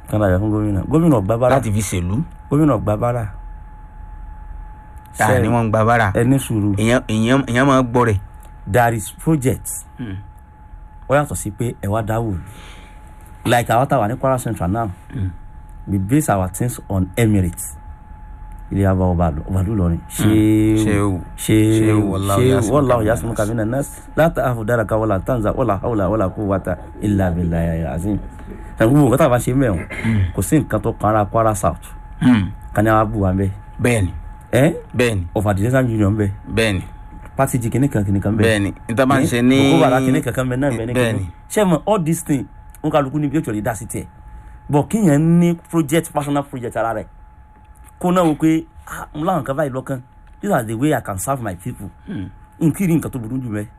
kán láyọ̀ fún gómìnà gómìnà ò gba bára láti fi ṣèlú gómìnà ò gba bára ta ni wọ́n ń gba bára ẹni sùúrù èèyàn èèyàn èèyàn máa gbọ́ rẹ̀ there is project ó yàtọ̀ sí pé ẹ wá dáwò like àwọn táwa ní Kwara Central now we base our things on Emirates ilé abá ọba ọbalú lọrin ṣé Ṣéwù. ṣé Ṣéwù, wallahu ṣé yasmuka wallahu minan yasmuka nas. minan nas láti àfọdára ká wọlá tanza wọlá hawla wọlá quwwata illa billahi azim ẹ̀rù gbogbo nǹkan tá a bá ṣe mẹ́wọ̀n kò sí nǹkan tó kan ara Kwara South kan ní àwọn abú wa ń bẹ bẹ́ẹ̀ni ẹ́ bẹ́ẹ̀ni ọ̀fà desert union ń bẹ bẹ́ẹ̀ni party jí kìnnìkan kìnnìkan ń bẹ bẹ́ẹ̀ni níta máa ń ṣe ní kókó bàrà kìnnì kankan bẹ náà bẹ ní bẹ́ẹ̀ni kìnnì ṣé mo all these things n kálukú níbi ètò ìdá sí tiẹ̀ bọ̀ kíyàn ní project personal project ara rẹ̀ kó náà wò pé ah mo láwọn kan báyìí lọ́kàn these are the way I can serve my people n kì í rí nǹkan tó burú jù mẹ́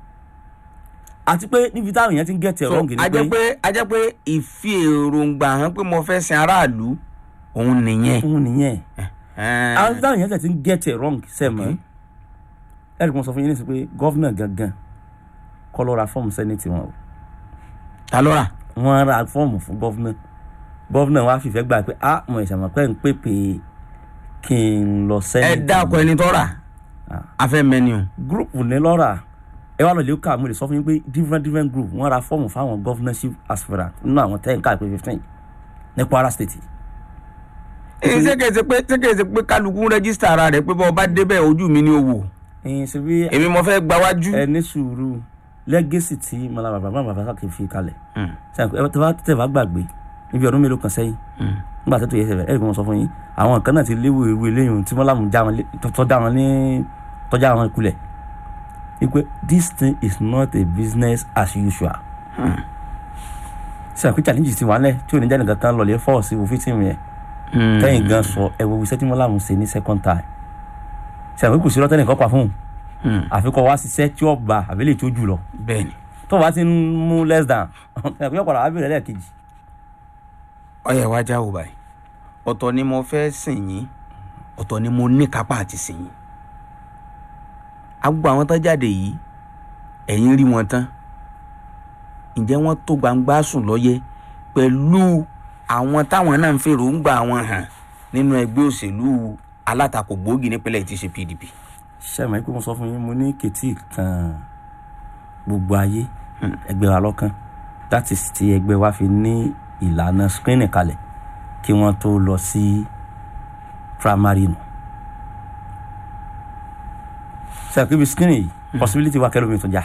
àti pé níbi táwọn èèyàn ti ń get it so wrong ni a jẹ́ pé a jẹ́ pé ìfi èròǹgbà hàn pé mo fẹ́ sin aráàlú òun nìyẹn òun nìyẹn Ẹn. àwọn tí táwọn èèyàn ti ń get it wrong sẹ́mọ̀ ẹ̀rì kan sọ fún yín nísìsiyìí pé gọ́vnà gangan kọ́ ló ra fọ́ọ̀mù sẹ́nẹ̀tì wọn o ta ló rà wọ́n ra fọ́ọ̀mù fún gọ́vnà gọ́vnà wa fìfẹ́ gbà pé ah mo ìṣàmọ̀ pé ń pèpè kí n lọ ẹ sẹ́yìn. dákọ ẹni tó rà a fẹ́ mẹ́ni o gúrùpù ní lọ́ra ẹ wá lọ lè kà mo lè sọ fún yín pé different different group wọ́n ra fọ́ọ̀mù fáwọn governorship aspirant nínú àwọn ten káàpé fifteen ní Kwara state. èyí ṣékèṣe pé ṣékèṣe pé kálukú rẹ́gísítà ara rẹ̀ pé bọ́ ọba débẹ̀ ojú mi ni o wò ẹyin ṣe bí èmi mo fẹ́ gba wájú. ẹ ní sùúrù lẹ́gẹ̀sì tí mọ̀lá bàbá bàbá bàbá kì í fi kalẹ̀ Mm. tẹ́ bá gbàgbé níbi ọdún mélòó kan sẹ́yìn nígbà tó tó yẹ sẹ́fẹ̀ ẹ̀rí kan sọ fún yín àwọn kan náà ti léwu ewu eléyìí tí mọ́lá mú já wọn lé tọ́ já wọn ní tọ́já wọn kulẹ̀ wípé this thing is not a business as usual. sẹ́yìn pé challenge ti wà lẹ̀ tí ò ní jáde kankan lọ lè fọ́ sí òfin tìmù yẹn tẹ́yìn gan sọ ẹ wo iṣẹ́ tí mọ́lá mú ṣe ní second time sẹ́yìn pé kò sí lọ́tẹ́nì kan pa fún un àfikọ́ wá ṣiṣẹ́ tí ó gba àbẹ́lẹ̀ tó jù lọ bẹ́ẹ̀ni tó bá ti ń mú less than ẹ̀ pé ọ̀pọ̀lọpọ̀ àbẹ̀rẹ̀ lẹ́ẹ̀kejì ọyẹ wa já wò báyìí ọ̀tọ̀ ni mo fẹ́ sìn yín ọ̀tọ̀ ni mo ní kápá àti sìn yín agbó àwọn tán jáde yìí ẹ̀yin rí wọn tán ǹjẹ́ wọ́n tó gbangba sùn lọ́yẹ pẹ̀lú àwọn táwọn náà ń fèròǹgbà wọn hàn nínú ẹgbẹ́ òṣèlú alátakò gbòógì nípínlẹ̀ tí í ṣe PDP. sẹ́mi pé mo sọ fún yín mo ní kètì kan gbogbo ayé ẹgbẹ́ wa lọ́kàn láti ti ẹgbẹ́ wa fi ní ìlànà screening kalẹ̀ kí wọ́n tó lọ sí primary nù. sẹ́mi pé bí screening yìí possibility wa kẹ́lómi tó já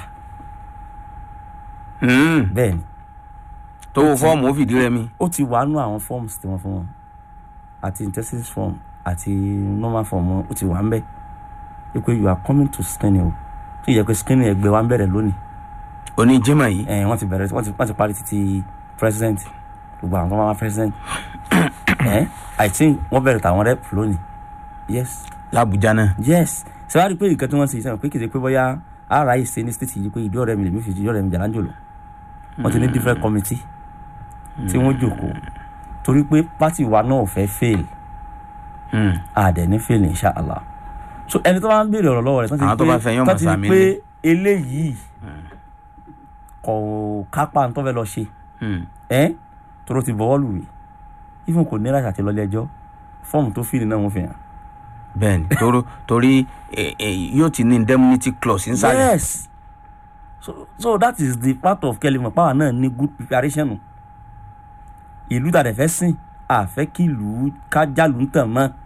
bẹ́ẹ̀ ni tó wo fọ́ọ̀mù ó fìdí rẹmi. ó ti wà nú àwọn forms tí wọ́n fún wọn àti intensive form àti normal form wọn ó ti wà ń bẹ̀ ẹ pé you are coming to screening o tó yẹ pé screening ẹgbẹ́ wa ń bẹ̀rẹ̀ lónìí oní jimá yìí ẹ wọ́n ti bẹ̀rẹ̀ wọ́n ti wọ́n ti parí títí president gbogbo àwọn tó máa wá president ẹ i think wọ́n bẹ̀rẹ̀ tàwọn rep lónìí yes làbújá náà. yes ṣé wàá rí i pé nǹkan tí wọ́n ṣe ìṣẹ́yìn pé kìí ṣe pé bóyá ara yìí ṣe ní state yìí pé ìdí ọ̀rẹ́ mi lèmi fi ìdí ọ̀rẹ́ mi jàlá ń jòló wọ́n ti ní different committee tí wọ́n jòkó torí pé party wa náà ò fẹ́ fail àdẹ̀ ní fail inshallah so ẹni tó bá ń béèrè ọ̀rọ̀ lọ́wọ́ rẹ̀ Àwọn tó bá fẹ́ yán tán ti mọ̀ rí sàmì pé lé. eléyìí kò kápá tó fẹ́ lọ ṣe ẹ́ tóró ti bọ́wọ́ lùwé even kò ní láti àti lọ́lé ẹjọ́ fọ́ọ̀mù tó fìlì náà wọ́n fi hàn. bẹ́ẹ̀ni torí torí eh, eh, yóò ti ní indemnity clause nsàlẹ̀. yes so so that is the part of kelly power náà ní good preparation nù ìlú tàdé fẹ́ sìn àfẹ́ kí ìlú kájàlú ń tàn mọ́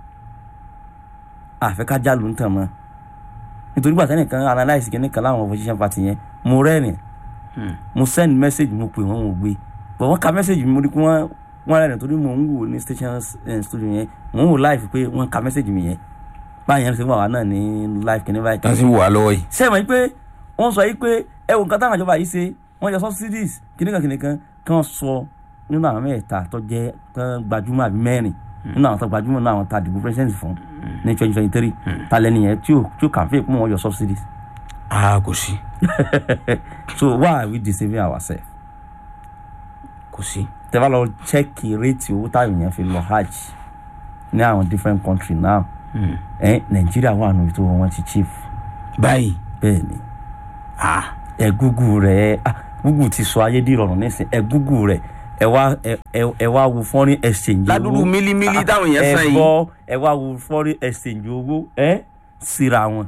àfẹ́ kájàlú ń tàn mọ́ nítorí gbàtẹ́ nìkan analyse kìíní kan láwọn opposition party yẹn mo rẹ́rìn mo send message mo pè wọ́n mo gbé but wọ́n ka message mi mo rí pé wọ́n wọ́n rẹ́rìn torí mo ń wò ní station eh, studio yẹn mo ń wò live pé wọ́n ka message mi yẹn báyìí yẹn ṣe wà wá náà ní live kìíní báyìí tá a sì wà lọ́wọ́ yìí. sẹ́wọ̀n yìí pé wọ́n sọ yìí pé ẹ wò nǹkan táwọn ìjọba yìí ṣe wọ́n yọ subsidies kìnìkan kìnìkan kí wọ́n sọ nínú àwọn mẹ́ta tó jẹ́ tán gbajúmọ̀ àbí mẹ́rin nínú àwọn tó gbajúmọ̀ nínú àwọn tá a dìbò president fún ní twenty twenty three ta lẹ́nu yẹn tí ò tí ò kàfé pé wọ́n yọ subsidies a kò sí so why are we deceiving ourselves kò sí. tẹ́fà lọ check rate owó táwọn èèyàn fi lọ hajj ní àwọn different country now ẹ nàìjíríà wà nù tó wọn ti chief báyìí bẹ́ẹ̀ ni ah ẹ gúgù rẹ ah gúgù ti sọ ayé dìrọ̀rùn nísìn ẹ gúgù rẹ ẹ wá ẹ ẹ- ẹ wá wo foreign exchange ládùúgbò mílímílí táwọn èèyàn san ẹ yìí gbọ́ ẹ wá wo foreign exchange owó ẹ síra wọn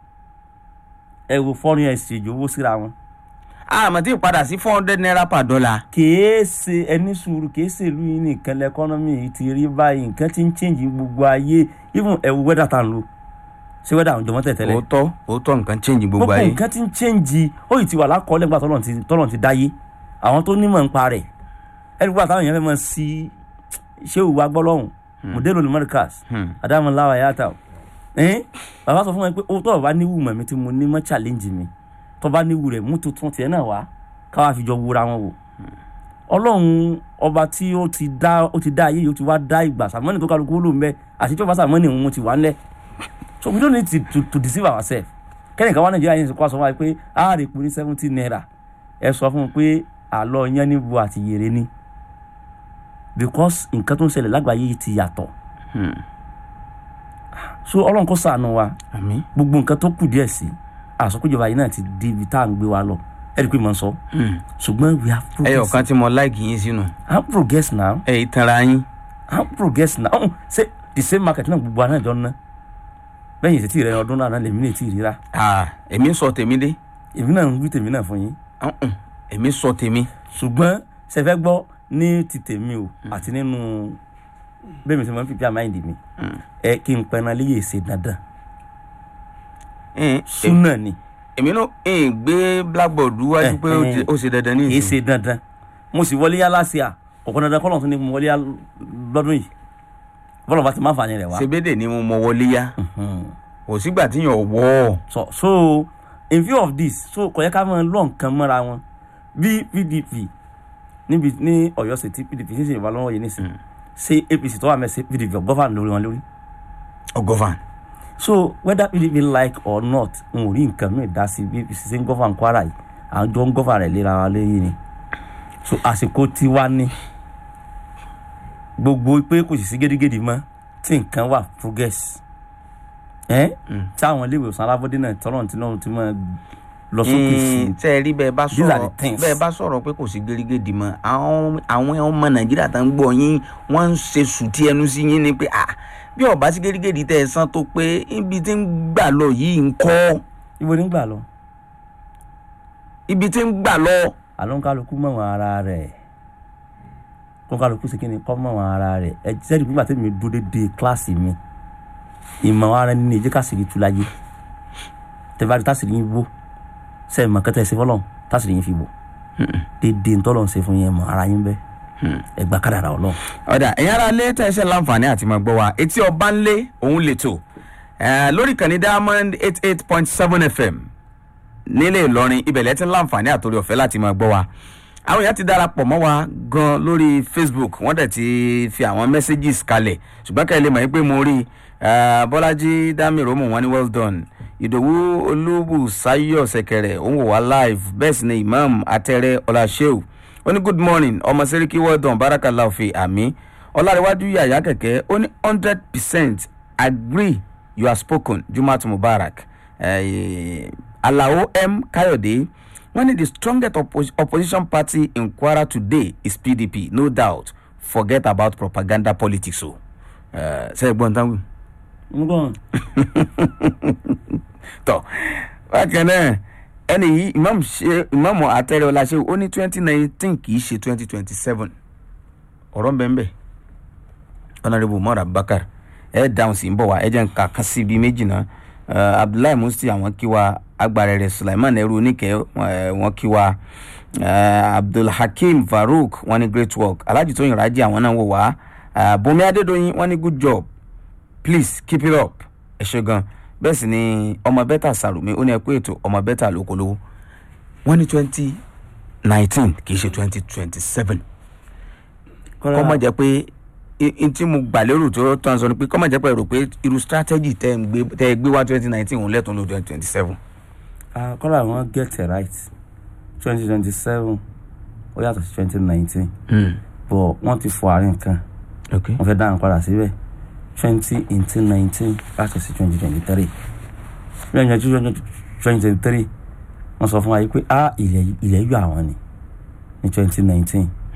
ẹ wo foreign exchange owó síra wọn àmọ́ tí ì padà sí four hundred naira per dollar. kìí ṣe ẹni sùúrù kìí ṣe ìlú yìí nìkan lẹ́kọ́nọ́mì yìí ti rí báyìí nǹkan ti ń change gbogbo ayé even ẹ wo weather tá à ń lò ṣé weather àwọn jọmọ́ tẹ̀tẹ̀lẹ̀ òótọ́ òótọ́ nǹkan change gbogbo gbogbo ayé. nǹkan ti ń change ó yìí ti wà lákọọ́lẹ̀ nígbà tọ́lọ̀ ti tọ́lọ̀ ti dáyé àwọn tó nímọ̀ ń pa rẹ̀ ẹni gbogbo àtàwọn èèyàn fẹ́ mọ̀ sí ṣé òwú agbọ́lọ́hùn mọ̀dẹ́lò ní mọ́ríkàs Hmm. adamu láwa yàtà ẹ̀hìn bàbá sọ fún mi pé ó tọ́ bá níwù mọ̀ mi tí mo ní mọ́ challenge mi tọ́ bá níwù rẹ̀ mú tuntun tiẹ̀ náà wá káwá fi jọ wúra wọn wò ọlọ́run ọba tí ó ti dá ó ti dá ayé yìí ó ti wá dá ìgbà sàmọ́nì tó kálukú ó lò ń bẹ́ àti tí ó bá sàmọ́nì òun ti wà ńlẹ̀ so we don't need to, to, to deceive ourselves kẹ́nìkan wá nàìjíríà yẹn kó aṣọ wa pé a rè pé ní seventy naira ẹ sọ fún un pé àlọ́ yẹn níbo àti yèrè ni because nǹkan tó ń ṣẹlẹ̀ lágbàáyé yìí ti yàtọ̀ Hmm. so ọlọ́run kó ṣàánú wa àmín. gbogbo nǹkan tó kù díẹ̀ sí àsọkújọba yìí náà ti di ibi tá à ń gbé wa lọ ẹ rí i pé mo ń sọ Hmm. ṣùgbọ́n we have ẹyọ progress kan tí mo like yín sínú i'm progress now ẹ yìí tanra yín. i'm progress now ọ̀hún ṣe the same market náà gbogbo àná ìjọ ń ná lẹ́yìn ìṣètì rẹ ọdún náà lèmi lè tí ì ríra Ah, èmi sọ tèmi dé èmi náà ń wí tèmi náà fún yín Uh-uh. èmi sọ tèmi. ṣùgbọ́n ṣe fẹ́ gbọ́ ní ti tèmi o àti nínú bẹ́ẹ̀ mi ṣe máa ń fìpí àmáìndì mi ẹ kí n pẹran léyè ṣe dandan Eh, súnà ni èmi náà ń gbé blackboard wájú Eh, pé ó ti- eh. ó ṣe dandan ní kì í ìsìn. ṣe dandan mo sì wọlé yá láṣẹ à ọ̀kan dandan kọ́ lọ́n tún ní mo wọlé yá lọ́dún yìí bọ́lá bá ti máa fà ní rẹ̀ wá. sebede ni mo mọ wọlé yá Mhm. kò sígbà tí yàn wọ́ so so in view of this so kò yẹ ká máa lọ nǹkan mọ́ra wọn bí pdp níbi ní ọ̀yọ́ ṣe tí pdp ṣe ṣe ìwà lọ́wọ́ yìí nísìnyí ṣé apc tó wà mẹ́sẹ̀ pdp gọ́fà lórí wọn lórí ọgọ́fàn. so whether pdp like or not n ò rí nǹkan mìíràn dá sí bí apc ṣe ń gọ́fà ń kwara yìí àwọn jọ ń gọ́fà rẹ̀ léra wa lẹ́yìn ni so àsìkò tiwa ní gbogbo pé kò sì sí gédégédé mọ́ tí nǹkan wà progress ẹ́ tí àwọn ilé ìwòsàn alábọ́dé náà tọ́lọ̀ tí náà ti máa lọ sókè sí i tẹ́ ẹ rí bẹ́ẹ̀ bá These are sọ̀rọ̀ the things. bẹ́ẹ̀ bá sọ̀rọ̀ pé kò sí gẹ́rígẹ́dì mọ́ àwọn àwọn ọmọ nàìjíríà tó ń gbọ́ yín wọ́n ń ṣe sùtì ẹnu sí yín ni pé ah bí ọba sí gẹ́rígẹ́dì tẹ́ ẹ san tó pé ibi tí ń gbà lọ yìí ń kọ́ ibo nígbà lọ ibi tí ń gbà lọ. àlọ́ kálukú mọ̀ wọn ara rẹ̀ kó kálukú sí kíni kọ́ mọ̀ wọn ara rẹ̀ ẹ jẹ́rìí nígbà tí mi dúró dédé kíláàsì mi ìmọ̀ ara ẹni ní ìjẹ́ kásìrì tú láyé tẹ́fà tásìrì yín wó sẹ́ẹ̀ mọ̀ kẹ́tẹ́ ṣe fọlọ́n tásìrì yín fi wò dédé ntọ́lọ́ ń ṣe fún yẹn mọ̀ ara yín bẹ́ ẹgbà kádàrà ọlọ́run. ọ̀dà ẹ̀yin ara lé tẹ̀sẹ̀ láǹfààní àti máa gbọ́ wa etí ọba ń lé òun lè tò lórí ìkànnì diamond eight eight point seven fm nílé ìlọrin ibẹ̀lẹ̀ tí ń láǹfààní àtòrí ọ̀fẹ́ láti máa gbọ́ wa àwọn èèyàn ti darapọ̀ mọ́ wa gan lórí facebook wọ́n dẹ̀ ti fi àwọn messages kalẹ̀ ṣùgbọ́n kẹ́lẹ́ mọ̀ pé mo rí eh, bọ́lájí dámìrómù wọn ní well done ìdòwú olúbùsáyọ̀ ṣẹ̀kẹ̀rẹ̀ òun wò wá live bẹ́ẹ̀ sì ni imam atẹ́rẹ́ ọláṣẹ́ù ó ní good morning ọmọ sẹ́ríkì well done barakallahu fi àmì ọlárẹ̀wájú yàyà kẹ̀kẹ́ ó ní hundred percent agree you are spoken jumat mubarak eh, alao m kayode wọ́n ní the strongest oppo opposition party in kwara today is pdp no doubt forget about propaganda politics o ṣe é gbọ́n tán wí ngbọ́n tọ bákan náà ẹni yìí imam ṣe imam atẹrẹ ọláṣẹ ó ní twenty nineteen kì í ṣe twenty twenty seven ọ̀rọ̀ ń bẹ ń bẹ honourable umar abubakar ẹ dáhùn sí ń bọ̀ wá ẹ jẹ́ ń ka kan sí ibi méjì náà Eh, abdullahi musti àwọn kí wa agbarẹrẹ sulaiman ẹrú oníkẹ wọn kí wa Eh, abdulhakeem farouk wọn ní great work alhaji tóyin raji àwọn náà wò wá Eh, bùnmi adédọyìn wọn ní good job please keep it up ẹ ṣe gan bẹ́ẹ̀ sì ni ọmọ bẹ́tà sàrùmí ó ní ẹ kú ètò ọmọ bẹ́tà lókolówó wọ́n ní twenty nineteen kì í ṣe twenty twenty seven kọ́ mọ̀ jẹ́ pé n tí mo gbà lérò tó tán sọ ni pé kọ́ mọ̀ jẹ́ pé rò pé irú strategy tẹ́ ẹ gbé tẹ́ ẹ gbé wá twenty nineteen òun lẹ́tọ̀ọ́ ló twenty twenty seven. kọ́lá wọn get it right twenty twenty seven ó yàtọ̀ sí twenty nineteen but wọ́n ti fọ àárín kan ok wọ́n fẹ́ dáhùn padà síbẹ̀ twenty eighteen nineteen láti sí twenty twenty three twenty twenty twenty three wọ́n sọ fún wa yìí pé ah ilẹ̀ ilẹ̀ yọ àwọn ni ní twenty nineteen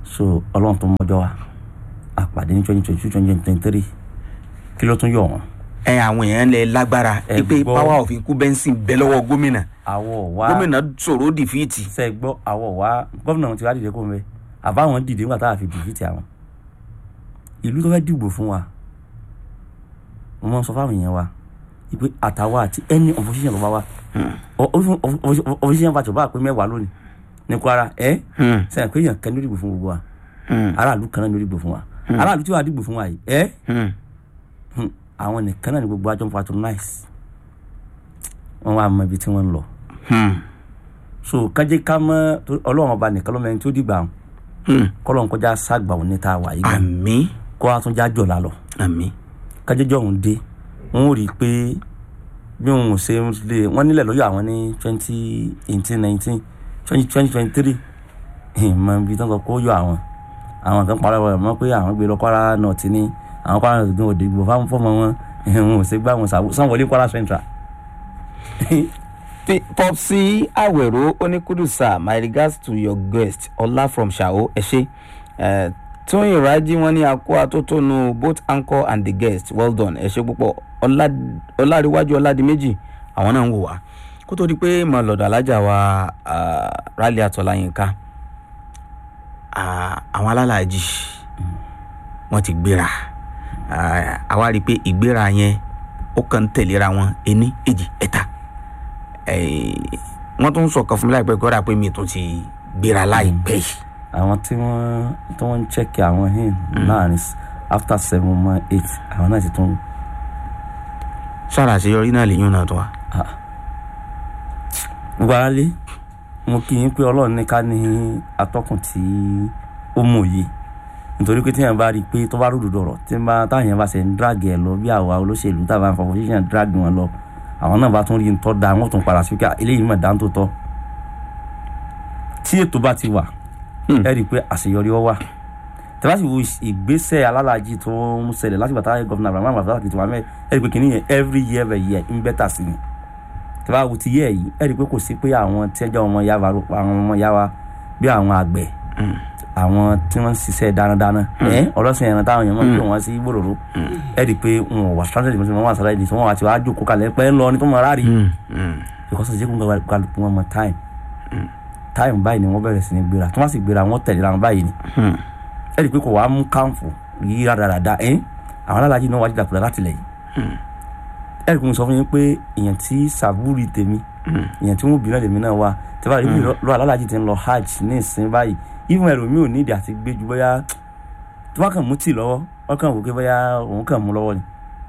so ọlọ́run tó mọ́jọ́ wa àpàdé ní twenty twenty two twenty twenty three kí ló tún yọ wọ́n. ẹ àwọn èèyàn lẹ lágbára Ẹ pé gbọ́. power of incumbency bẹ lọ́wọ́ gómìnà àwọ̀ wa gómìnà sọ̀rọ̀ dìfíìtì ṣe gbọ́ àwọ̀ wa gómìnà wọn ti wá dìde kó mẹ́ àbáwọn dìde nígbà tá a fi dìfìtì àwọn ìlú tó fẹ́ dìbò fún wa mo máa ń sọ fáwọn èèyàn wa ìpè àtàwa àti ẹni opposition tó bá wa Ọ- ọ- ọ- ọ- opposition party bá pé mẹ́wàá lónìí ní Kwara ẹ sẹ́yìn pé èèyàn kan ló dìbò fún gbogbo wa aráàlú kan náà ló dìbò fún wa aráàlú tí wàá dìbò fún wa yìí ẹ hmm, àwọn nìkan náà ni gbogbo àjọ ń patronize wọn wá mọ ibi tí wọn ń lọ so kájé ká mọ torí ọlọ́run ọba nìkan ló mẹ́rin tí ó dìgbà wọn kọ́lọ́n kọjá ságbà òun ní tá a wà yìí gan àmì kó a tún já jọ̀ lálọ́ àmì kájéjọ́ òun dé wọn ò rí i pé bí wọn ò ṣe lè wọ́n nílẹ̀ lọ́yọ̀ àwọn ní twenty eighteen nineteen twenty twenty twenty three ìmọ̀ ibi tí wọ́n sọ kó yọ àwọn àwọn kan parọ́ ẹ̀ mọ́ pé àwọn gbé lọ Kwara North ní àwọn Kwara North gan òde ìgbò fáwọn fọmọ wọn wọn ò ṣe gbá wọn sanwó-olé Kwara Central. popsi awero onikudusa my regards to your guest ọlá from ṣàwó ẹ ṣé Eh, tóyìn rájí wọn ní akó atótónu both anchor and the guest well done ẹ ṣé púpọ̀ Ọlá- ọláríwájú ọládìméjì àwọn náà ń wò wá kó tó di pé mo lọ́dọ̀ alájà wa ah, rálẹ̀ àtọ̀láyínká ah, àwọn alálàájì wọ́n ti gbéra Ah, àwa rí i pé ìgbéra yẹn ó kàn ń tẹ̀léra wọn ení èjì ẹ̀ta Eh, wọ́n tún sọ̀kan fún mi láìpẹ́ kọ́ra pé mi tún ti gbéra láìpẹ́ yìí. àwọn tí wọ́n tí wọ́n ń chẹ́kì àwọn hin láàrin s- after seven months eight àwọn náà ti tún sára àṣeyọrí náà lèyún náà tó wa. gbáralé mo kí yín pé ọlọ́run ní ká ní atọ́kùn tí ó mòye nítorí pé tíyẹn bá rí i pé tó bá rúdò dọ̀rọ̀ tí ń bá táwọn yẹn bá ṣe ń drag ẹ̀ lọ bí àwa olóṣèlú táwọn afọ position drag wọn lọ àwọn náà bá tún rí ntọ́ da wọn tún padà sí pé "Ah, eléyìí mọ̀ dáńtò tọ́ tí ètò bá ti wà ẹ rí i pé àṣeyọrí ọ wà tẹ́lá sì wo ìgbésẹ̀ alálàájì tó ń ṣẹlẹ̀ láti bàtà gọ́fìnà abraham abdulhaq ti wà mẹ́ ẹ rí i pé kìnìún yẹn every year by year ń bẹ́tà sí ni tẹ́lá wo ti yẹ yìí ẹ rí i pé kò sí pé àwọn tí ẹ jẹ́ ọmọ yàrá àwọn ọmọ yàrá bí àwọn àgbẹ̀ àwọn tí wọ́n ń ṣiṣẹ́ dánadáná ẹ ọlọ́sìn ẹran táwọn èèyàn máa ń pè wọ́n sí gbòòrò ẹ rí i pé wọn ò wà stranded ìmọ̀sí wọn wà sára ìdí tí wọ́n wà tí wọ́n á jókòó kalẹ̀ pẹ́ ń lọ ní tó mọ̀ rárí because ọ̀sẹ̀ jẹ́ kó ń kálukú wọn mọ time time báyìí ni wọ́n bẹ̀rẹ̀ sí ní gbéra tí wọ́n sì gbéra wọ́n tẹ̀lé ra wọn báyìí ni ẹ rí i pé kò wá mú káǹfù yí rádaràda ẹ àwọn alálàájì náà wá dídàkudà láti lẹ̀ yìí ẹ rí i pé mo sọ fún yín pé èèyàn tí sàbúrì tèmi èèyàn tí wọn bí náà lèmi náà wá tí báyìí bí lọ alálàájì ti ń lọ hajj ní ìsìn báyìí even ẹlòmíì ò ní ìdí àti gbé ju bóyá tí wọ́n kàn mú tì lọ́wọ́ wọ́n kàn wò pé bóyá òun kàn mú lọ́wọ́ ni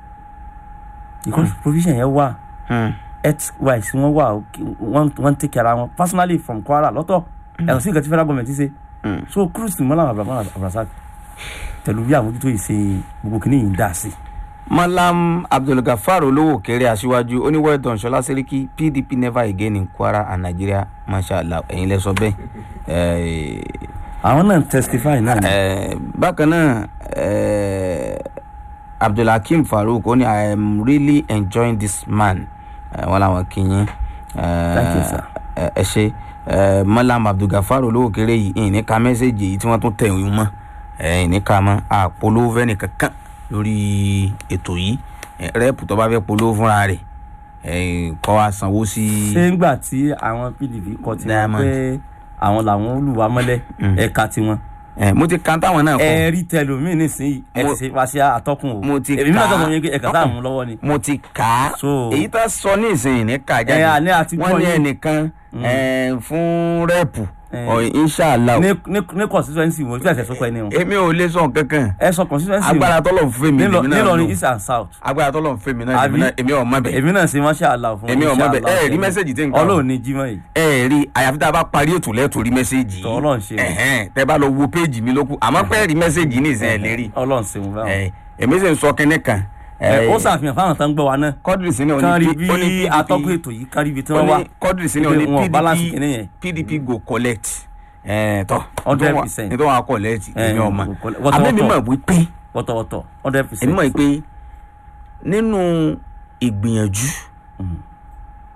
because provision yẹn wà health wise wọ́n wà okay, wọ́n wọ́n take care ara wọn personally from Kwara lọ́tọ̀ ẹ̀rọ sí nǹkan tí federal government ṣe so cruise mọ́lá abrahamu abrasak pẹ̀lú bí àmójútó yìí ṣe gbogbo kìíní yìí ń dà sí. malam abdulgafar olówó kéré aṣíwájú ó ní well done ṣọlá sẹ́ríkì pdp never again in kwara and nigeria mashallah ẹ̀yin lẹ sọ bẹ́ẹ̀. Eh, àwọn náà testify náà ni. Eh, bákan náà eh, abdulhakeem farouk ó ní i am really enjoying this man Eh, wọn làwọn kìnyín Thank you, sir. ẹ ṣe eh, malam abdulgafar olówó kéré yìí ìní ka mẹ́sẹ̀gì yìí tí wọ́n tún tẹ̀ wọ́n mọ́ eh, ìní ka mọ́ àpolówó fẹ́ nìkankan lórí ètò yìí Eh, rẹ́ẹ̀pù tó bá fẹ́ polówó fúnra rẹ̀ eh, kọ́ wa sanwó sí. ṣé ńgbà tí àwọn pdp kọ tiwọn Diamond. pé àwọn làwọn olùwà mọ́lẹ̀ ẹ̀ka tiwọn Eh, mo ti kan táwọn náà kọ. ẹ rí tẹlómi nísìnyí ẹ Mo- ti ṣe fàṣẹ àtọkùn o mo ti èmi náà kà á. tọkùn yín pé ẹ̀ka tá à mú lọ́wọ́ ni. mo ti kà á So- èyí tó sọ ní ìsìn ní kà jáde Ẹ, àní àti wọ́n gbọ́ ní yín. ẹnìkan eh, fún rẹ́ẹ̀pù Eh. ọ̀ inṣàlá ní ní ní constituency wo tí ẹ̀sẹ̀ sọ́kọ ẹni o èmi ò lè sọ kankan ẹ sọ constituency wo agbára tọ́lọ̀ ń fẹ́ mi Nílọ- lèmi náà nílọrin lò east and south agbára tọ́lọ̀ ń fẹ́ mi náà lèmi Àbí? náà èmi ò mọ̀ bẹ́ẹ̀ èmi náà ṣe masha allah fún Èmi ò mọ̀ bẹ́ẹ̀. inshallah Ẹ rí fún message tí ń kà o. ọlọ́run ní jímọ̀ yìí ẹ rí àyàfi tá a bá parí ètò lẹ́ẹ̀tọ́ rí mẹ́sẹ̀gì Tọ́ Ọlọ́run ṣe o. ẹ̀hẹ́n tẹ́ bá lọ wo péèjì mi lókù àmọ́ pẹ́ẹ́ rí mẹ́sẹ̀gì ní ìsìn ẹ̀ lérí ọlọ́run ṣe mo fẹ́ràn Eh, èmi sì ń sọ kinní kan ẹ ó ṣàfihàn fáwọn tó ń gbọ́ wa náà kọ́dìrì sí ni ó kán rí ní P- ó ní bí PDP atọ́kùn ètò yìí kán rí ibi tí wọ́n ó wá ní kọ́dìrì sí ni ó Pé ní wọn ò balance pdp kinní yẹn. pdp go collect ẹ̀ tọ́ 100%. nítorí wọn á collect Eh, èmi ọmọ go collect. Wọ́tọ̀- àmọ́ èmi wọ́tọ̀. mọ̀ wípé wọ́tọ̀wọ́tọ̀ hundred èmi percent mọ̀ pé nínú ìgbìyànjú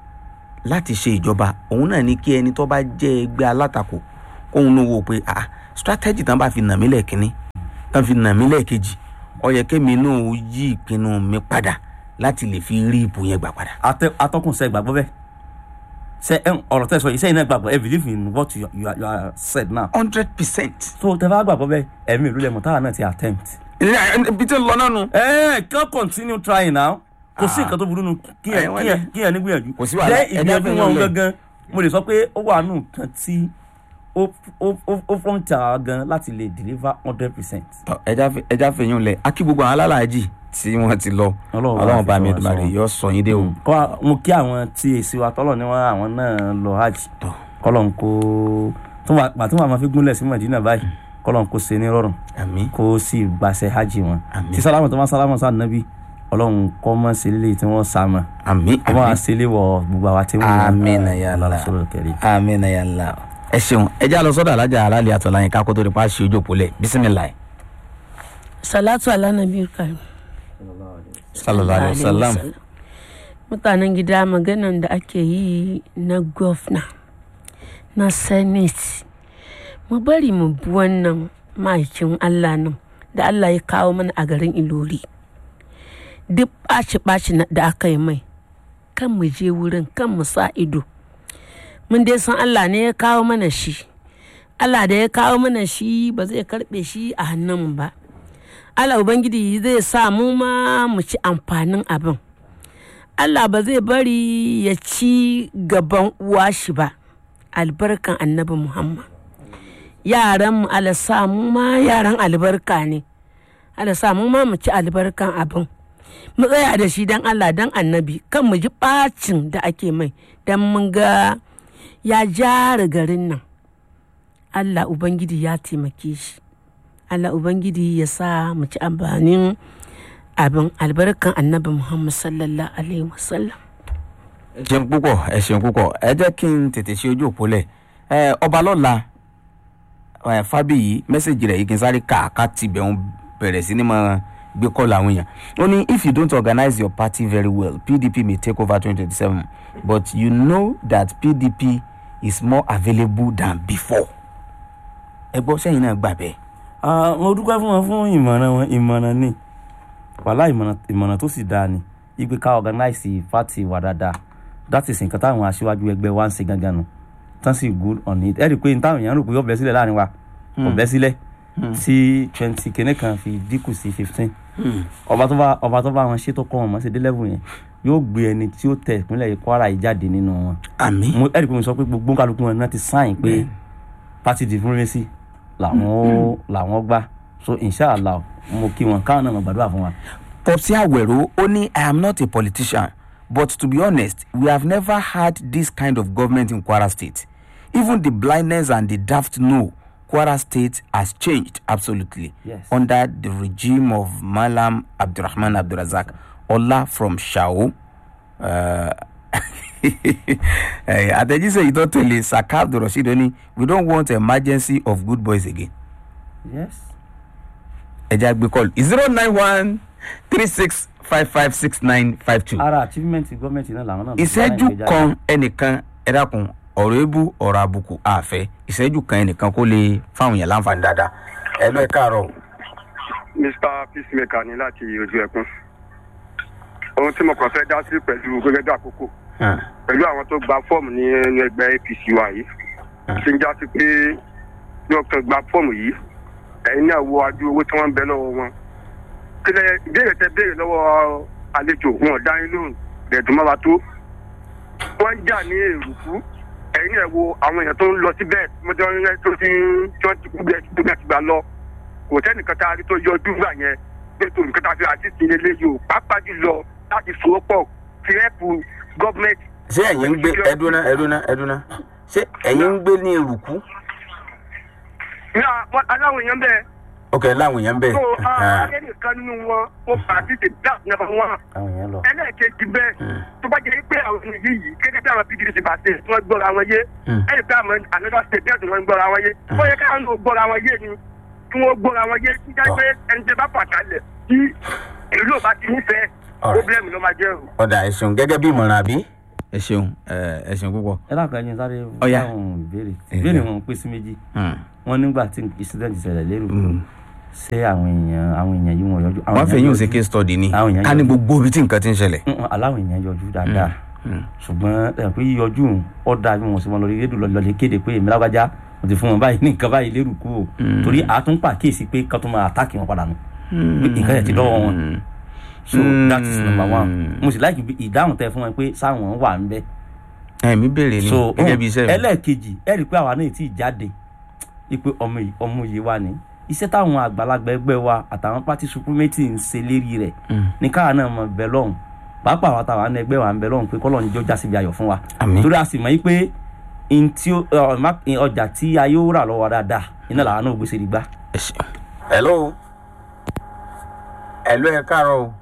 láti ṣe ìjọba òun náà ní kí ẹni tó bá jẹ́ ẹgbẹ́ alátakò kóun ló wò pé ah strategy tán bá fi nà mí lẹ́ẹ̀kínní tán fi nà mí lẹ́ẹ̀kejì ó yẹ kémi náà ó yí ìpinnu mi padà láti lè fi rí ipò yẹn gbà padà. Atẹ- atọ́kùn sẹ́ gbàgbọ́ bẹ́ẹ̀ sẹ ẹ ọ̀rọ̀ tẹ́ sọ yìí sẹ́yìn náà gbàgbọ́ ẹ believe in what you, you, are, you are said now hundred percent. so tẹ́ bá gbàgbọ́ bẹ́ẹ̀ ẹ̀mí ìlú lẹ́mọ̀ táwa náà ti attempt. ibi tí ń lọ náà nu. ẹ ẹ kàn continue trying now kò sí Ah. nǹkan tó burú nu kí Ẹ, ẹ wọ́n kí ẹ ní- kí ẹ ní gbìyànjú Kò sí wàhálà, jẹ́ ẹ ìgbìyànjú dábẹ́ wọn yẹn lẹ̀. gangan mo lè sọ pé ó wà nù nǹkan tí ó ó ó ó front àwa gan láti lè deliver hundred percent. Tọ, ẹja fi- ẹja fẹyìn lẹ akí gbogbo àwọn alálàájì tí wọn ti lọ Ọlọ́run bá Ọlọ́run bá fi mi tọ́ wa Èdùmàrè sọ́nà. yọ sọ yín dé o. kọ́ mo kí àwọn tí èsì wa tọ́lọ̀ ní wọn àwọn náà lọ hajj Tọ. kọ́lọ̀ ń kó tó wà pàtó wà máa fi gúnlẹ̀ sí Madina báyìí kọ́lọ̀ ń kó ṣe ní rọrùn àmín kó sì gbàṣẹ hajj wọn Àmín. tí sálámù tó máa sálámù sáà nàbí ọlọ́run kọ́ mọ́ sí ilé tí wọ́n sá mọ́ àmín kọ́ máa àmín ṣe ilé wọ gbogbo àwa tí wọ́n Àmín ya Allah. lọ́sọ̀rọ̀ kẹrì. àmín ya Allah. ẹ ṣeun ẹja lọ sọ́dọ̀ alájà aláàlẹ àtọláyìn kákó tó di pa ṣe ojú òpólẹ bisimilayi salatu ala nabi karim sallallahu alaihi wasallam mutanen gida maganan da ake yi na gwamna na senate mu bari mu bi wannan ma'aikin allah nan da allah ya kawo mana a garin ilori duk ɓaci-ɓaci da aka yi mai kan mu je wurin kan mu sa ido mun dai san allah ne ya kawo mana shi allah da ya kawo mana shi ba zai karɓe shi a hannunmu ba Allah Ubangiji zai sa mu ma mu ci amfanin abin. Allah ba zai bari ya ci gaban uwa shi ba, albarkan annabi Muhammad. Yaran mu Allah sa mu ma yaran albarka ne, Allah sa mu ma mu ci albarkan abin. Mu tsaya da shi don Allah don annabi, kan mu ji ɓacin da ake mai, don mun ga ya jara garin nan. Allah Ubangiji ya taimake shi. Allah Ubangiji ya sa mu ci amfanin abin albarkan annabi Muhammad sallallahu alaihi wasallam. ẹ ṣeun púpọ̀ ẹ ṣeun púpọ̀ ẹ jẹ́ kí n tètè ṣe ojú òpólẹ̀ ẹ ọba lọ́la ẹ fábíyì mẹ́sẹ̀gì rẹ̀ yìí kí n sáré kà ká tibẹ̀ ń bẹ̀rẹ̀ sí ni máa gbé kọ́ọ̀lù àwọn èèyàn ó ní if you don't organize your party very well pdp may take over twenty twenty seven but you know that pdp is more available than before ẹ gbọ́ sẹ́yìn náà gbà bẹ́ẹ̀. Ah, mo dúpẹ́ fún wọn fún ìmọ̀ràn wọn ìmọ̀ràn ni wàhálà ìmọ̀ràn ìmọ̀ràn tó sì dáa ni ipe ká organize party wa dáadáa that is nǹkan táwọn aṣíwájú ẹgbẹ́ wa ń ṣe gangan nu tán sì good on it ẹ rí i pé táwọn èèyàn rò pé ọbẹ̀ sílẹ̀ láàrin wa ọbẹ̀ sílẹ̀ tí twenty kìíní kan fi dínkù sí fifteen ọba tó bá ọba tó bá wọn ṣe tó kọ́ wọn mọ́ sí dé level yẹn yóò gbé ẹni tí ó tẹ̀ ìpínlẹ̀ Kwara yìí jáde nínú wọn àmì mo ẹ rí i pé mo sọ pé gbogbo kálukú wọn náà ti sáìn pé party diplomacy làwọn ó làwọn gbà so inshallah mo kí wọn káwọn náà mọ gbàdúrà fún wa. Popsi Awero ó ní I am not a politician but to be honest we have never had this kind of government in Kwara State. Even the blindness and the daft know Kwara State has changed absolutely Yes. under the regime of Malam Abdurrahman Abdurazak Ola from Shao. Uh, eh, àtẹ̀jíṣẹ́ yìí tó tẹ̀lé Saka Abdulrasheed ó ní we don't want emergency of good boys again yes. ẹja gbé kọlù zero nine one three six five five six nine five two. ara achievement gọ́ọ̀mẹ̀ntì náà làwọn náà. ìṣẹ́jú kan ẹnìkan ẹ dákun ọ̀rọ̀ ebú ọ̀rọ̀ àbùkù àfẹ́ ìṣẹ́jú kan ẹnìkan kó lè fáwọn èèyàn láǹfààní dáadáa. ẹ lọ ẹ káàárọ̀. mr peacemaker ní láti ojú ẹkún ohun tí mo kàn fẹ́ dá sí pẹ̀lú gẹ́gẹ́ bí àkókò pẹ̀lú àwọn tó gba fọ́ọ̀mù ní ẹnu ẹgbẹ́ apc wa yìí ṣe ń já sí pé bí wọ́n kàn gba fọ́ọ̀mù yìí ẹ̀yin náà wo adú owó tí wọ́n ń bẹ lọ́wọ́ wọn kílẹ̀ ìbéèrè tẹ béèrè lọ́wọ́ àlejò wọn ò dá yín lóhùn rẹ̀dùn mọ́ra tó wọ́n ń jà ní èrùkú ẹ̀yin náà wo àwọn èèyàn tó ń lọ síbẹ̀ mo ti ń tó ti ń tí wọ́n ti kú bẹ́ẹ̀ tó bẹ́ẹ̀ ti gbà lọ kò sẹ́nìkan tá a rí tó yọjú gbà yẹn pé tó nǹkan tá a fi àti ìsinmi eléyìí o pàápàá jùlọ láti so pọ̀ fi rẹ́pù gọ́ọ̀mẹ̀ntì. ṣé ẹ̀yin ń gbé ẹdúná ẹdúná ẹdúná ṣé ẹ̀yin ń gbé ní eruku. ní àwọn aláwọ̀ èèyàn bẹ́ẹ̀ ok láwọn èèyàn bẹ́ẹ̀. tó ayé nìkan nínú wọn ó bá àti ti dá nàbà wọn. àwọn èèyàn lọ. ẹlẹ́ẹ̀kejì bẹ́ẹ̀ tó bá jẹ́ pé àwọn ènìyàn yìí gẹ́gẹ́ bí àwọn pdp bá ṣe tí wọ́n gbọ́ra wọn yé ẹ̀yìn pé àwọn another state bẹ́ẹ̀ tó wọ́n gbọ́ra wọn yé wọ́n yẹ káwọn náà gbọ́ra wọn yé ni kí wọ́n gbọ́ra wọn yé kí jẹ́ pé ẹni tẹ́ bá pàtàlẹ̀ tí ìlú ò bá ti nífẹ̀ẹ́ Alright. problem ló máa jẹ́ o. ọ̀dà ẹ̀sùn gẹ́gẹ́ bí ìmọ̀ràn àbí. ẹ ṣeun ẹ ẹ ṣeun púpọ̀. ẹ lákàá ẹni sáré Ọ̀yá. dáhùn ìbéèrè Ẹ ìbéèrè bẹ́ẹ̀. wọn pín sí méjì Hmm. wọn nígbà tí incident ṣẹlẹ̀ lérò Mm. ṣé àwọn èèyàn àwọn èèyàn yìí wọn yọjú àwọn wọ́n fẹ́ èèyàn yín ò ṣe yọjú. case study ni Àwọn èèyàn ká ní yọjú. gbogbo ibi tí nǹkan ti ń ṣẹlẹ̀. Mm, aláwọ̀ èèyàn yọjú dáadáa Mm. ṣùgbọ́n ẹ pé yíyọjú òun ó dáa bí wọn sì wọn lórí rédíò lọlẹ kéde pé èmi lágbájá mo ti fún wọn báyìí ní nǹkan báyìí lérò kú o Mm. torí àtúnpà kíyèsí pé kán tó máa àtàkì wọn padà nù pé nǹkan yẹn ti lọ́wọ́ wọn Mm. so that is number one Mm. mo sì láìkí bí ìdáhùn tẹ fún wọn pé sáwọn wà ń bẹ ẹ̀mí béèrè ni so gẹ́gẹ́ bí iṣẹ́ mi. ẹlẹ́ẹ̀kejì ẹ rí i pé àwa náà ti jáde ipe ọmọ yìí ọmọ yìí wà ní iṣẹ́ táwọn àgbàlagbà ẹgbẹ́ wa àtàwọn pátí supremacy ń ṣe lérí rẹ̀ Mm. ní káwa náà mọ̀ bẹ́ẹ̀ lọ́hùn pàápàá àwọn táwa ní ẹgbẹ́ wa ń bẹ lọ́hùn pé kọ́lọ́ọ̀ni jọ já síbi ayọ̀ fún wa Àmín. torí a sì mọ̀ yí pé n tí ó- ọ, má- ọjà tí a yóò rà lọ́wọ́ wa dáadáa iná làwọn náà gbèsè dìgbà. ẹ ṣeun. hello hello ẹ káàárọ̀ o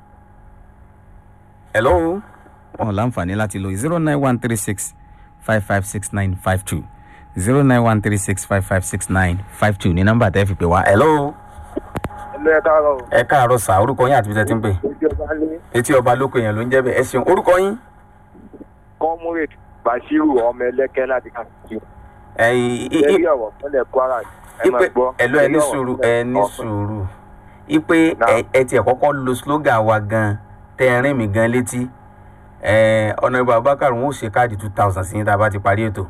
hello. wọn láǹfààní láti lo zero nine one three six five five six nine five two zero nine one three six five five six nine five two ní nọ́mbà tẹ́ fi pè wá. hello ẹlẹ́ ẹ káàárọ̀ o. ẹ káàárọ̀ sà orúkọ yín àti bí tẹ́ ti ń pè. ojú ọba ní etí ọba lóko èèyàn ló ń jẹ́ bẹ́ẹ̀ ẹ ṣeun orúkọ yín. comrade bashiru ọmọ ẹlẹ́kẹ́ láti káàkiri. ẹ̀yìn lẹ́yìn ọ̀rọ̀ fúnlẹ̀ kwara ẹ máa ipe gbọ́. ẹ̀lú ẹ ní lẹ́yìn ọ̀rọ̀ sùúrù fúnlẹ̀ ẹ ní ọ̀fẹ́. sùúrù ipe Now. ẹ- ẹ tiẹ̀ kọ́kọ́ lo slogan wa gan tẹ́ ẹ rìn mí gan létí ẹ ọ̀nà ìbò abubakar wọn ò ṣe káàdì two thousand sí yín tá a bá ti parí ètò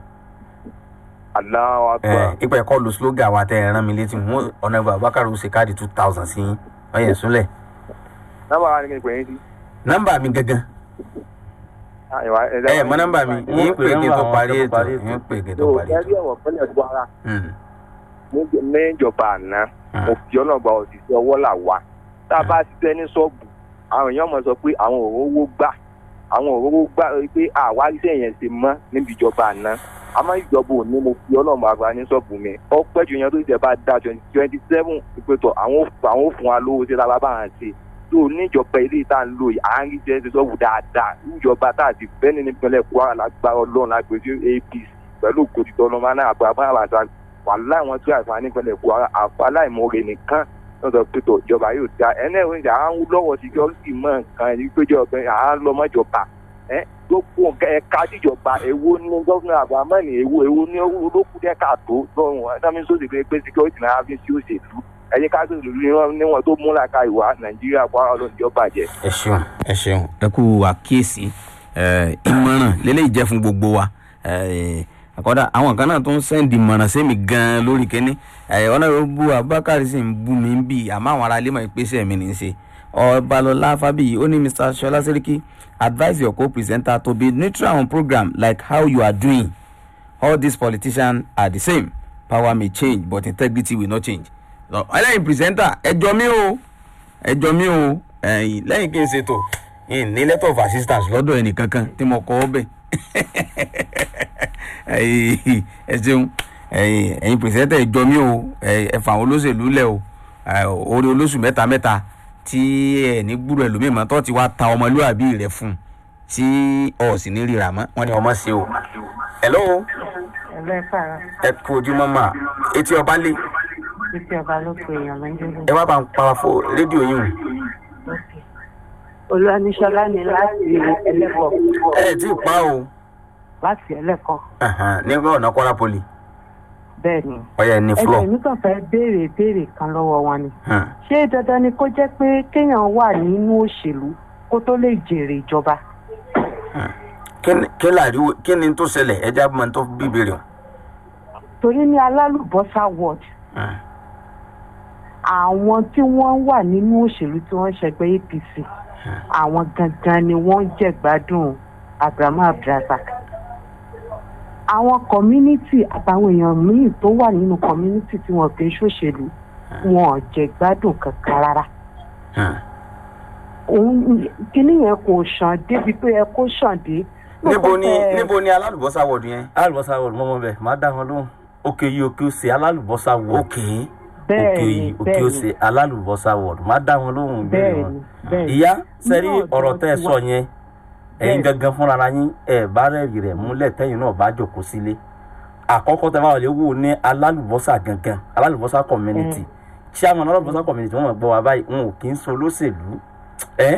Allahu ẹ akbar. ipe ẹ̀kọ́ lo slogan wa tẹ́ ẹ rán mi létí wọn ọ̀nà ìbò abubakar ò ṣe káàdì two thousand sí yín wọ́n yẹn súnlẹ̀ nọ́mbà wa ni kí n pè é sí. nọ́mbà mi gangan Ah, ìwà- ẹ ẹ mọ nọ́mbà mi Wọ́n yín pè pè kí n tó nọ́mbà parí wọn ètò tó parí ètò. yín pè kí n tó tó parí ètò. lẹ́yìn ọ̀rọ̀ fúnlẹ̀ kwara Hmm. ní- níjọba àná Ah. mo fi ọlọ́gba òṣìṣẹ́ ọwọ́ là wá tá a bá ṣiṣẹ́ ní ṣọ́ọ̀bù àwọn èèyàn mọ̀ sọ pé àwọn òróró gbà àwọn òróró gbà pé àwa iṣẹ́ yẹn ṣe mọ́ níbi ìjọba àná àmọ́ ìjọba òní mo fi ọlọ́run àgbà ní ṣọ́ọ̀bù mi ọpẹ́ jù yẹn tó ṣe bá dá twenty seven ìpètọ̀ àwọn ò fún- àwọn ò fún wa lówó ṣe lára bá hàn ṣe tó níjọba ilé ìta ń lò yìí à ń rí jẹ́ ṣe ṣọ́ọ̀bù dáadáa níjọba tá a ti fẹ́ ní nípínlẹ̀ kwara lágbára ọlọ́run lágbèjì apc pẹ̀lú ògbódìtọ́ ọlọ́mọ náà àgbà bá àbàtà wàhálà wọn tún àìfà nípínlẹ̀ kwara àfàlà ìmọ̀ọ́rẹ́ nìkan lọ́dọ̀ pẹ̀tọ̀ ìjọba yóò da ẹni ẹ̀rọ ìjà à ń lọ́wọ́ security mọ́ nǹkan ẹni péjọ ọ̀gbìn à ń lọ mọ́jọba ẹ gbogbo nǹkan ẹ̀ka tíjọba èwo ní gọ́fúnà àbámọ́ni èwo èwo ní olókùn dẹ́ka tó lọ́rùn ẹ̀dámi sóde pé pé security náà fi sí òṣèlú ẹ̀yẹ káàkiri ìlú níwọ̀n tó múlá ka ìwà nàìjíríà kwara ló ń jọba jẹ. ẹ ṣeun ẹ ṣeun ẹ kú àkíyèsí ẹ, ìmọ̀ràn lélẹ́yìí jẹ́ fún gbogbo wa ẹ, àkọ́dà àwọn kan náà tó ń sẹ́ndì ìmọ̀ràn sẹ́mi gan-an lórí kínní ẹ, ọ̀nà ìwé bu abubakar sì ń bú mi bí àmọ́ àwọn ará ilé mọ̀ ìpèsè mi ní í ṣe ọbalọlá fábíyì ó ní mr ṣọlá sẹ́ríkì advise your co-presenter to be neutral on program like how you are doing all these politicians are the same power may change but integrity will not change Lọ, ẹlẹ́yin pírẹsẹ́ńtà ẹjọ́ mi o ẹjọ́ mi o ẹ̀yìn lẹ́yìn kí n ṣètò in ní letter of assistance lọ́dọ̀ ẹnì kankan tí mo kọ́ ọ bẹ̀ ẹ̀yìn ẹ ṣeun ẹ̀yìn ẹ̀yin pírẹsẹ́ńtà ẹjọ́ mi o ẹ fà àwọn olóṣèlú lẹ̀ o ẹ, orí olóṣù mẹ́ta mẹ́ta tí ẹ ní gbúrò ẹlòmíì mọ́ tó ti wá ta ọmọlúwàbí rẹ̀ fún un tí ọ̀ sì ní ríra mọ́ wọ́n ní ọmọ ṣe o. hello ẹlẹ́fàá ẹ kú ojúmọ́ mà etí ọba lé títí ọba ló pe èèyàn lọ́jọ́ ẹ wá bá ń para fún rédíò yìí o. olúwaníṣọlá ni láti ẹlẹ́kọ̀ ẹ ẹ tí ì pa o láti ẹlẹ́kọ̀ Ahan, ní ọ̀nà kwara poli bẹ́ẹ̀ ni ọ̀yà ní flọ. ẹgbẹ́ mi kàn fẹ́ béèrè béèrè kan lọ́wọ́ wọn ni Hmm. ṣé dandan ni kó jẹ́ pé kéèyàn wà nínú òṣèlú kó tó lè jèrè ìjọba kí ni- kí làríwò kí ni tó ṣẹlẹ̀ ẹja mọ̀ tó bí ìbéèrè o. torí ní alálùbọ́sà ward Hmm. àwọn tí wọ́n wà nínú òṣèlú tí wọ́n ṣẹgbẹ́ apc àwọn gangan ni wọ́n ń jẹ̀gbádùn abrahamu abdulrasaq àwọn community àtàwọn èèyàn míì tó wà nínú community tí wọn kì í ṣòṣèlú wọn ò jẹ̀gbádùn kankan rárá Hmm. òun kíní yẹn kò ṣàn débi tó yẹ kó ṣàn dé. níbo ni Lóòótọ́, níbo ni alálùbọ́sà wọ̀dù yẹn. alálùbọ́sà wọ̀d mọ́mọ́ bẹ́ẹ̀ máa dá wọn lóhùn òkè yìí òkè òsè alálùbọ́sà wọ̀d ok bẹ́ẹ̀ òkè ni yìí òkè bẹ́ẹ̀ òsè ni alálùbọ́sà wọ̀d máa dá wọn lóhùn ìbéèrè bẹ́ẹ̀ wọn. ni bẹ́ẹ̀ ni. ìyá sẹ́rí Ní ọ̀dọ̀ ọ̀rọ̀ tẹ́ ẹ tiwa. sọ yẹn ẹ̀yin Bẹ́ẹ̀. gangan fúnra ara yín ẹ̀ bá rẹ̀rì rẹ̀ múlẹ̀ tẹ́yìn náà bá jòkó sílé àkọ́kọ́ tẹ́ bá wọlé wò ní alálùbọ́sà gangan alálùbọ́sà community chairman alálùbọ́sà community wọ́n mọ̀ gbọ́ wa báyìí wọn ò kí ń so olóṣèlú ẹ́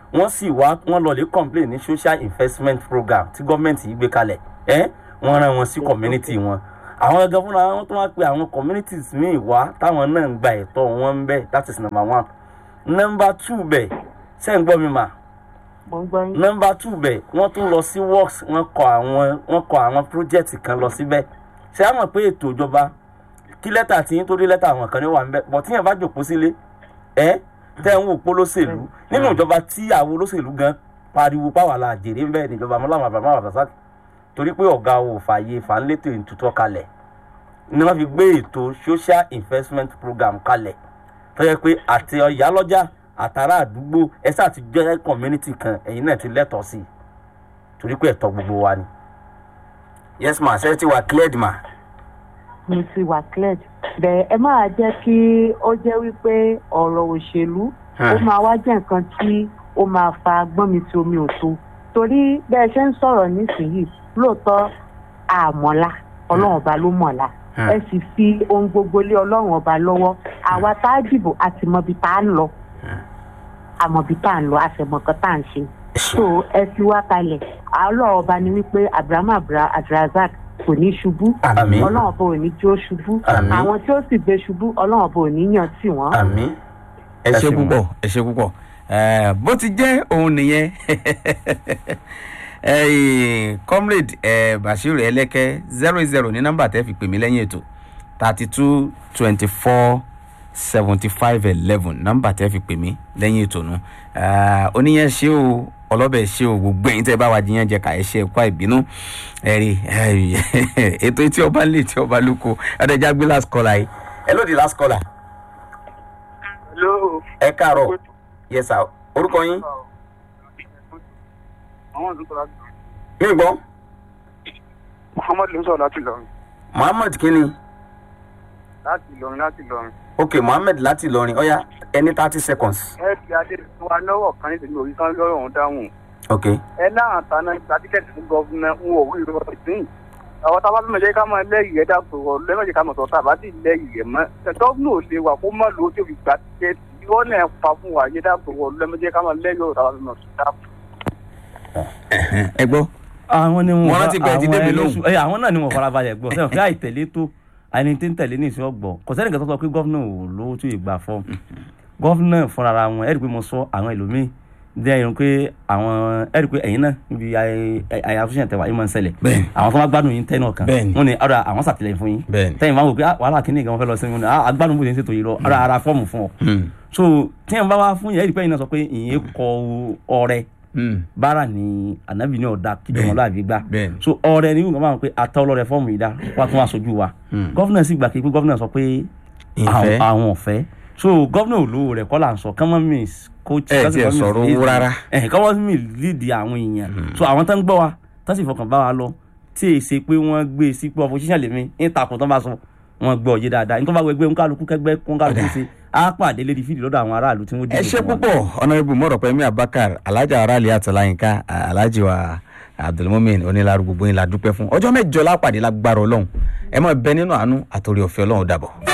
wọ́n sì wá wọ́n lọ lè complain ní social investment program tí gọ́ọ̀mẹ̀ntì yìí gbé kalẹ̀ ẹ́ wọ́n rán wọn sí community wọn àwọn gangan fúnra wọn tó wá pe àwọn communities míì wá táwọn náà ń gba ẹ̀tọ́ wọn ń bẹ̀ that is number one number two bẹ̀ ṣé ń gbọ́ mi mà mo ń gbọ́ yín. number two bẹ̀ wọ́n tún lọ sí works wọ́n kọ àwọn wọ́n kọ àwọn project kan lọ síbẹ̀ ṣé àwọn pé ètò ìjọba kí lẹ́tà tí yín tó dé lẹ́tà àwọn kan ní wà ń bẹ̀ bọ̀ tíyẹn bá jòkó sílé ẹ́ tẹ́ ń wò pó lóṣèlú nínú ìjọba tí àwọn olóṣèlú gan pariwo páwà la jèrè ń bẹ́ẹ̀ níjọba mọ́láwọn àbàmọ́ àbàṣà torí pé ọ̀gá ò fààyè fàánlétò ìtútọ́ kalẹ̀ ni wọ́n fi gbé ètò social investment program kalẹ̀ tó yẹ pé àti ìyálọ́jà àtàrà àdúgbò ẹ̀sà àti jẹ́ community kan ẹ̀yin náà ti lẹ́tọ̀ọ́ sí i torí pé ẹ̀tọ́ gbogbo wa ni. yes ma ṣe ti wà cleared ma. mo ti wà cleared bẹ́ẹ̀ ẹ máa jẹ́ kí ó jẹ́ wípé ọ̀rọ̀ òṣèlú ó máa wá jẹ́ nǹkan tí ó máa fa gbọ́n mi tí omi ò tó torí bẹ́ẹ̀ ṣe ń sọ̀rọ̀ nísìnyí lóòótọ́ àmọ́lá ọlọ́run ọba ló mọ̀lá ẹ sì fi ohun gbogbo lé ọlọ́run ọba lọ́wọ́ àwa tá a dìbò a ti mọbi tá a ń lọ àmọ̀bí tá a ń lọ a sì mọ̀ nǹkan tá a ń ṣe so ẹ fi wá kalẹ̀ ọlọ́run ọba ni wípé abrahamu abdulrasaq kò ní ṣubú Àmín. ọlọ́run ọba ò ní tí ó ṣubú Àmín. àwọn tí ó sì gbé ṣubú ọlọ́run ọba ò ní yàn tì wọ́n. àmì. ẹ ṣe púpọ̀ ẹ ṣe púpọ̀ Eh, bó ti jẹ́ òun nìyẹn Eh, comrade eh, bashir ẹlẹ́kẹ́ zero zero ní nọ́mbà tẹ́ fi pè mí lẹ́yìn ètò thirty two twenty four seventy five eleven nọ́mbà tẹ́ fi pè mí lẹ́yìn ètò nu Eh, oníyẹn ṣé o ọlọ́bẹ̀ ṣé o gbogbo ẹ̀yin tẹ́ bá wa jiyàn jẹ ká ẹ ṣe ẹ̀kọ́ ìbínú ẹ̀rí ètò tí ọba lè tí ọba lóko ọ̀dẹ̀jà gbé last caller yìí ẹ lóde last caller hello. ẹ káàárọ̀ yes sir orúkọ yín àwọn ọdún tó láti mi gbọ́ muhammad ló ń sọ̀rọ̀ láti ìlọrin muhammed kínní láti ìlọrin láti ìlọrin. ok muhammed láti ìlọrin ọ̀ya ẹni thirty seconds ẹ fi adé wa lọ́wọ́ kan nítorí orí kan lọ́rọ̀ ọ̀hún dáhùn. ok ẹ láwọn àtàná gba tíkẹ́ẹ̀tì fún gọ́fúnà ń wọ̀ orí ìrọ̀ ìsìn. àwọn tábà fún mi jẹ́ ká máa lẹ́yìn rẹ̀ dàpọ̀ rọ̀ lẹ́mọ̀jẹ̀ ká mọ̀ sọ̀tà àbá sì lẹ́yìn rẹ̀ mọ́. gọ́fúnà ò lè wà kó mọ̀ lówó tí ó fi gba tíkẹ́ẹ̀tì. ìwọ náà pa fún wa yé dàpọ̀ rọ̀ lẹ́mọ̀jẹ̀ ká máa lẹ́yìn rẹ̀ tábà fún mi sọ̀tà. ẹ gbọ́ àwọn ni Wọ́n rántí pé ẹ ti àwọn dé mi ẹlẹ́sùn- lóhùn. ẹ, àwọn náà ni wọn farabalẹ̀ gbọ́ sẹ́wọ̀n kí àìtẹ̀lé tó àìní tí ń tẹ̀lé ní ìsìn ọgbọ̀n kò sẹ́nìkan tó sọ pé gọ́fúnà ò lówó tó ìgbà fọ́ọ̀mù gọ́fúnà fúnra ara wọn ẹ̀rí pé mo sọ àwọn ẹlòmíì jẹ́ irun pé àwọn ẹ̀rí pé ẹ̀yin náà níbi àyàfúnṣẹ́ tẹ̀wá yìí máa ń ṣẹlẹ̀ Bẹ́ẹ̀ni. àwọn tó máa gbádùn yín tẹ́nà kan Bẹ́ẹ̀ni. wọ́n ní ọ̀rọ̀ àwọn sàtìlẹ́yìn fún yín Bẹ́ẹ̀ni. tẹ́yìn máa ń wò pé ah, wàhálà kìíní gan wọn fẹ́ lọ sí wọn ni ah, agbádùn bó ṣe ń ṣètò yìí lọ ọ̀rọ̀ ara fọ́ọ̀mù fún ọ so tí wọn bá wá fún yẹn ẹ̀rí pé ẹ̀yin náà sọ pé ìyẹn kọ ọrẹ bára ni ànábì ní ọ̀dà kíjọmọláàbí gbà Bẹ́ẹ̀ni. so ọrẹ ni wọn máa ń pè atọ́ ọlọ́rẹ fọ́ọ̀mù yìí dá wá tún aṣojú wa gọ́fìnà sì gbà kí pé gọ́fìnà sọ pé Ìfẹ́. àwọn- àwọn ọ̀fẹ́ so gọ́fìnà olówó rẹ̀ kọ́ là ń sọ kọ́mọ́ miss coach Ẹ tiẹ̀ sọ̀rọ̀ owó rárá. ẹ̀ kọ́mọ́ mi lead àwọn èèyàn so àwọn tó ń gbọ́ wa tó sì fọkàn bá wa lọ tí èyí ṣe pé wọ́n gbé e sí pé opposition lèmi ń takùn tó bá sọ wọ́n gbọ́ ọ̀yẹ́ dáadáa nítorí wọ́n bá gbẹgbẹ́ nkálukú kẹgbẹ́ nkálukú ṣe á pàdé lédi fídì lọ́dọ̀ àwọn aráàlú tí wọ́n ẹ ṣe púpọ̀ ọ̀nàrẹ́bù mọ̀rọ̀pẹ̀mí abakar alhaji arali atalayinka alhaji wa abdulmumin onílàrú gbogbo yín la dúpẹ́ fún ọjọ́ mẹ́jọ lápàdé lágbára ọlọ́run ẹ máa bẹ nínú àánú àtòrí ọ̀fẹ́ ọlọ́run dàbọ̀.